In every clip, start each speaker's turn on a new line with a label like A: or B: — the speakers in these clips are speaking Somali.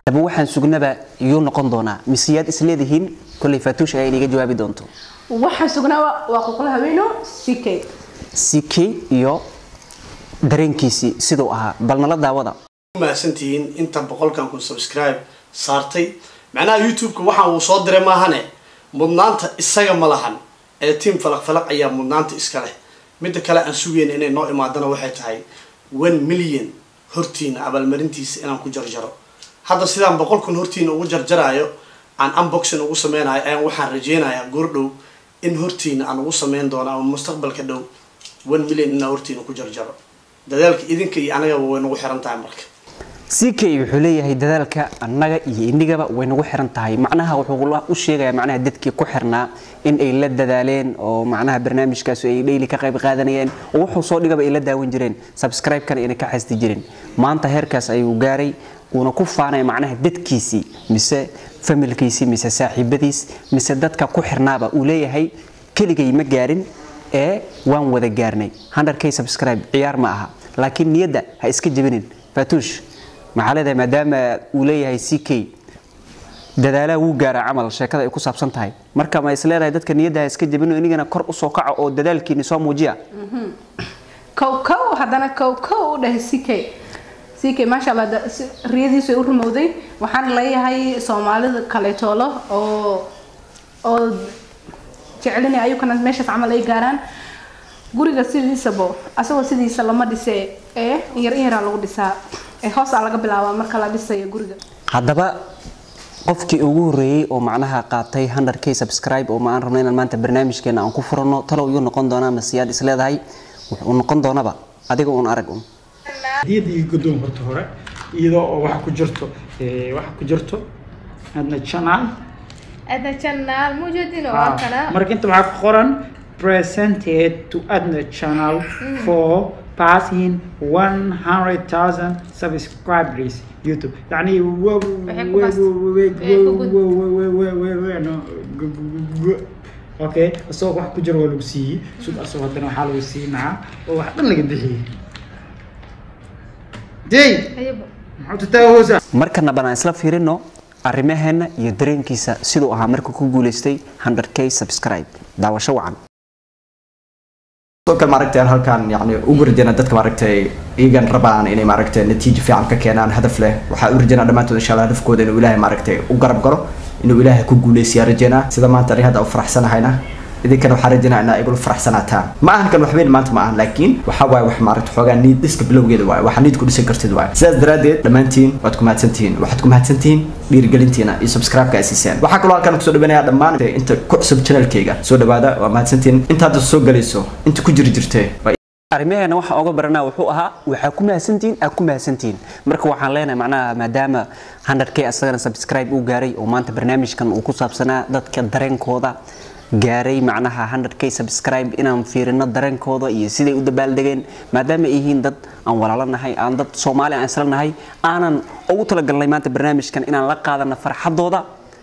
A: haddaba waxaan sugnaba iyuu noqon doonaa miseyaad isleedihiin kolley faatuush ayaa iniga jawaabi doonto
B: waxaan sugnaa waa qulqul haweeno ck
A: ck iyo dareenkiisii siduu ahaa bal nala daawada
C: mahadsantihiin inta boqolkan kun subscribe saartay macnaha youtube-ka waxaan uu soo diray maahane mudnaanta isaga ma lahan ee tiam falaq falaq ayaa mudnaanta iska leh midda kale aan sugayna inay noo imaadana waxay tahay one million hortiina abaalmarintiisa inaan ku jarjaro hadda sidaan boqol kun hortiina ugu jarjaraayo aan unboxing ugu sameynayo ayaan waxaan rajeynayaa goordhow in hortiina aan ugu sameyn doono ama mustaqbalka dhow one million inaan hortiina ku jarjaro dadaalka idinka iyo anagaba way nagu xiran tahay marka
A: ck wuxuu leeyahay dadaalka annaga iyo inigaba way nagu xiran tahay macnaha wuxuu u sheegayaa macnaha dadkii ku xirnaa in ay la dadaaleen oo macnaha barnaamijkaas ay dhayli ka qayb qaadanayeen oo wuxuu soo dhigaba ay la daawan jireen subscribe-kana inay ka xasti jireen maanta heerkaas ayuu gaaray uuna ku faanaya macnaha dadkiisii mise familkiisii mise saaxiibadiis mise dadka ku xirnaaba uu leeyahay keligay ma gaarin ee waan wada gaarnay 100k subscribe ciyaar ma aha laakiin niyadda ha iska jebinin faatuush maxaa leedahay maadaama uu leeyahay ck dadaalaha wuu gaaraa camal sheekada ay ku saabsan tahay marka ma is leedahay dadka niyadda ha iska jebino inigana kor usoo kaco oo dadaalkiini soo muujiya
B: kow kow haddana kow kow u dhahay ck ck maasha allah da- si- riyadiisu ay u rumowday waxaan leeyahay soomaalida kaleetoolo oo oo jecelina ayukana meeshaas camal ay gaaraan guriga sidiisabo asagoo sidiisa lama dhise ee in yar in yaraa lagu dhisaa ee hoosaa laga bilaabaa marka la dhisayo guriga
A: haddaba qofkii ugu horreeyey oo macnaha qaatay 100k subscribe oo ma aan rabno inaan maanta barnaamijkeena aan ku furano talow yuu noqon doonaa masiyaad is leedahay wuxuu noqon doonaba adiga uun arag un
D: hadiyadda iyo guddoon horta hore iyadoo oo waxa ku jirto eh, waxa ku jirto adna channel
E: Ada channel mujudin
D: Ah,
E: waa kana.
D: marka inta waxaa ku qoran presented to adna channel for passing 100,000 subscribers youtube يعني و- و-
E: Waxay ku
D: و-
E: bas-
D: و- و-
E: waxay ku gud-
D: و- و- و- و- و- و- no, gu- gu- gu- gu- okay asagoo wax ku jiro waa lagu siiyey sud asagoo haddana waxaa lagu siinaa oo wax dhan laga bixiyey dey
E: Ayaba.
D: maxaa tataawoosa
A: markana banaan isla fiirino arrimaheena iyo dareenkiisa siduu ahaa markuu ku guuleystay 100k subscribe daawasho wacan
F: sidoo kale maaragtay aan halkaan yani ugu rajeynaa dadka maaragtay iyagan rabaan inay maaragtay natiijo fiican ka keenaan hadaf leh waxaa u rajeynaa dhammaantood insha allah hadafkooda inuu ilaahay maaragtay u garab galo inuu ilaahay ku guuleysiyaa rajeynaa sida maanta ani hadda u faraxsanahayna idinkana waxaa rajeynaa inaa igula faraxsanaataan ma ahan kan waxweyn maanta ma ahan laakiin waxaa waaye wax maaragta xoogaa niid dhiska bilowgeeda waaye waxaa niid ku dhisan kartid waaye sidaas daraaddeed dhammaantiin waad ku mahadsantihiin waxaad ku mahadsantihiin dhiirigelintiina iyo subscribe-ka ay siiseen waxaa kaloo halkaan kusoo dhawanayaa dhammaan inta ku cusub channelkayga soo dhawaada waa mahadsantihiin inta hadda soo galayso inta ku jiri jirtee waa
A: arrimaheena waxaan oga baranaa wuxuu ahaa waxaa ku mahadsantihiin aa ku mahadsantihiin marka waxaan leenahay macnaha maadaama 100k asagana subscribe uu gaaray oo maanta barnaamijkan uu ku saabsanaa dadka dareenkooda gaaray macnaha 100k subscribe inaan fiirino dareenkooda iyo siday u dabaaldegeen maadaama ay yihiin dad aan walaalo nahay aan dad soomaali aan isla nahay aanan ugu talagalnay maanta barnaamijkan inaan la qaadano farxadooda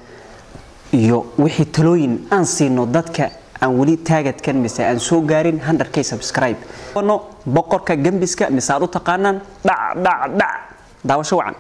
A: iyo wixii talooyin aan siino dadka aan weli taagadkan mise aan soo gaarin 100k subscribe no boqorka gembiska mise aad u taqaanaan dhac dhac dhac daawasho wacan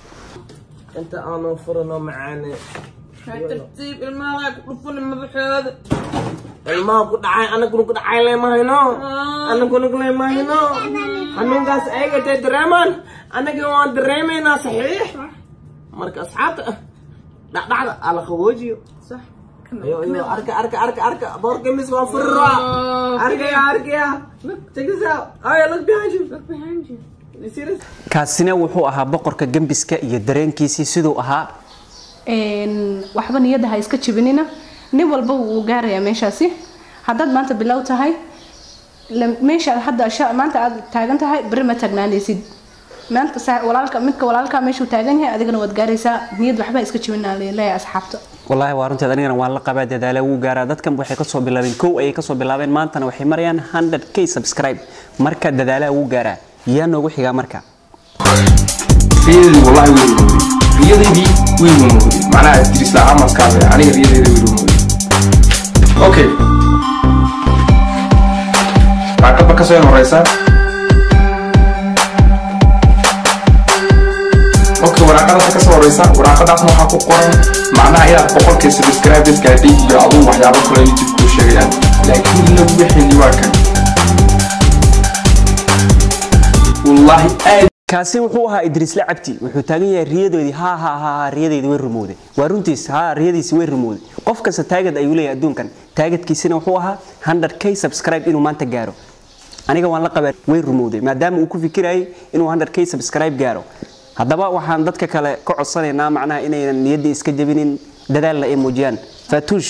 G: انت انا فرنا معانا ترتيب الماء كفن مبحوث الماء كنت عاي انا كنت كنت عاي لي ما هنا انا كنت كنت ما هنا حنون قاس ايجا تدريمان انا كنت دريمين صحيح مرك اصحاب لا لا على خوجي صح ايوه ايوه اركا اركا اركا اركا بورك مس وفرا اركا يا اركا يا check this out oh yeah look behind you look behind you you see this
A: kaasina wuxuu ahaa boqorka gembiska iyo dareenkiisii siduu ahaa
B: Een, waxba niyadda ha iska jibinina nin walba wuu gaarayaa meeshaasi haddaad maanta bilow tahay la- meesha hadda sha- maanta aad taagan tahay beri ma taagnaanaysid maanta saa- walaalka midka walaalka meeshuu taagan yahay adigana waad gaaraysaa niyad waxba ha iska jibinaa leeyahay asxaabta
A: wallaahi waa runteed anigana waan la qabaa dadaala wuu gaaraa dadkan waxay kasoo bilaabeen kow ayay kasoo bilaabeen maantana waxay marayaan 100k subscribe marka dadaalaha wuu gaaraa yaa noogu xigaa marka
H: riyadii wallahi way rumowday riyadaydii way rumowday macnaha idris la camalkaaba aniga riyadayda way rumowday okay daaqadba kasoo horeysa okay waraaqadaas ka soo horeysa waraaqadaasna waxaa ku qoran macnaha inaad boqolkii subscribers gaadhay iyo aduu waxyaabo kale youtube kuu sheegayaan laakiin la wixii waa kan wallaahi aad
A: kaasi wuxuu ahaa idriisle cabdi wuxuu taagan yahay riyadoodii ha ha ha ha riyadeydii way rumowday waa runtiis ha riyadiisi way rumowday qof kasta taagad ayuu leeyahay adduunkan taagadkiisina wuxuu ahaa 100k subscribe inuu maanta gaaro aniga waan la qabaa way rumowday maadaama uu ku fikirayay inuu 100k subscribe gaaro haddaba waxaan dadka kale ka codsanaynaa macnaha inaynan niyadda iska jabinin dadaalna ay muujiyaan faatuush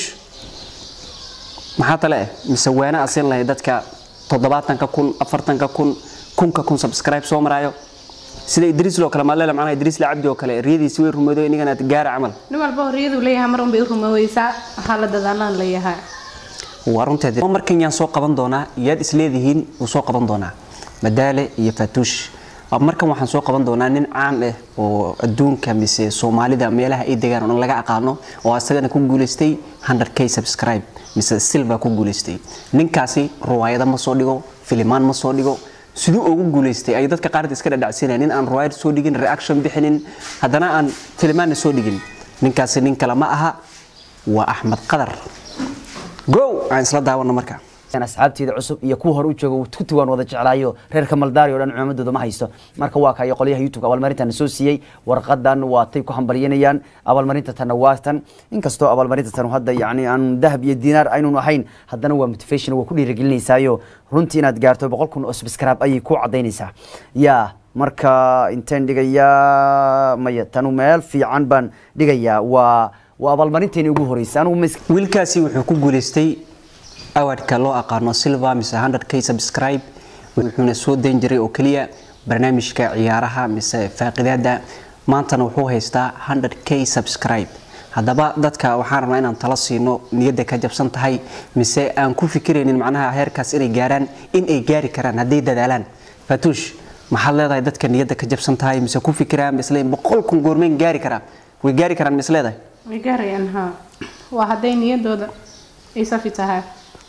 A: maxaa tale eh mise waana asin lahayd dadka toddobaatanka kun afartanka kun kunka kun subscribe soo maraayo sida idriis loo kale maadleela macnaha idriis la cabdi oo kale riyadiisi way rumoodo inigana gaara camal
B: nin walba horiyadu leeyahay mar unbay u rumoweysaa waxaa la dadaalaan leeyahay
A: waa runteed markan yaan soo qaban doonaa yaad isleedihiin wuu soo qaban doonaa madaale iyo faatuush markan waxaan soo qaban doonaa nin caan ah oo adduunka mise soomaalida meelaha ay degaan oo dhan laga aqaano oo asagana ku guuleystay 100k subscribe mise silva ku guuleystay ninkaasi ruwaayada ma soo dhigo filimaan ma soo dhigo siduu ugu guuleystay ay dadka qaarad iska dhadhacsiinaya nin aan ruwaayad soo dhigin reaction bixinin haddana aan filimaanna soo dhigin ninkaasi nin kale ma aha waa axmed qadar go aan isla daawano marka
I: asxaabteeda cusub iyo kuwa hore u jooga tuti waan wada jeclaayo reerka maldaari oo dhan cumaamadooda ma haysto marka waa kayo qolyaha youtube abaalmarintan soo siiyey warqadan waa tay ku hambalyanayaan abaalmarinta tanna waa tan inkastoo abaalmarinta tan hadda yacni aan dahab iyo diinaar aynun ahayn haddana waa motivation waa ku dhiirigelinaysaayo runtii inaad gaarto boqol kun oo subscribe ayay ku cadaynaysaa yaa marka inteen dhigayaa maya tanu meel fiican baan dhigayaa waa waa abaalmarinteeni ugu horeysay anigu ma is-
A: wiilkaasi wuxuu ku guuleystay awadka loo aqaano silva mise 100k subscribe wuxuuna soo dayn jiray oo keliya barnaamijka ciyaaraha mise faaqidaada maantana wuxuu haystaa 100k subscribe haddaba dadka waxaan rabnaa inaan talo siino niyadda ka jabsan tahay mise aan ku fikiraynin macnaha heerkaas inay gaaraan in ay gaari karaan hadday dadaalaan fatuush maxaad leedahay dadka niyadda ka jabsan tahay mise ku fikiraan misle boqol kun goormeen gaari karaan way gaari karaan mis leedahay
B: way gaarayaan ha waa hadday niyadooda ay safi tahay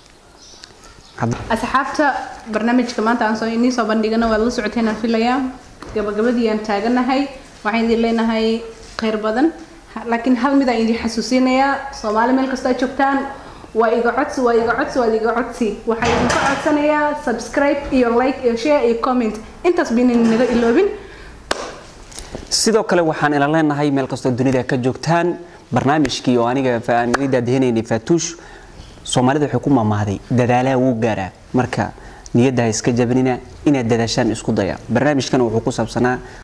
B: asxaabta barnaamijka maanta aan soo inii soo bandhigana waad la socoteen aan filayaa gabagabadii aan taaganahay waxaan idin leenahay khayr badan Ha- laakiin hal mid aan idin xasuusinayaa soomaali meel kastoo aad joogtaan waa iga codsi waa iga codsi waa iga codsi waxaan idinka codsanayaa subscribe iyo like iyo share iyo comment intaas baynan naga iloobin
A: sidoo kale waxaan ila leenahay meel kastoo dunida ka joogtaan barnaamijkii oo aniga aan idin daadihinaynay faatuush soomaalida waxay ku maamahday dadaalaha wuu gaaraa marka niyadda ha iska jabinina inaad dadaashaan isku daya barnaamijkan wuxuu ku saabsanaa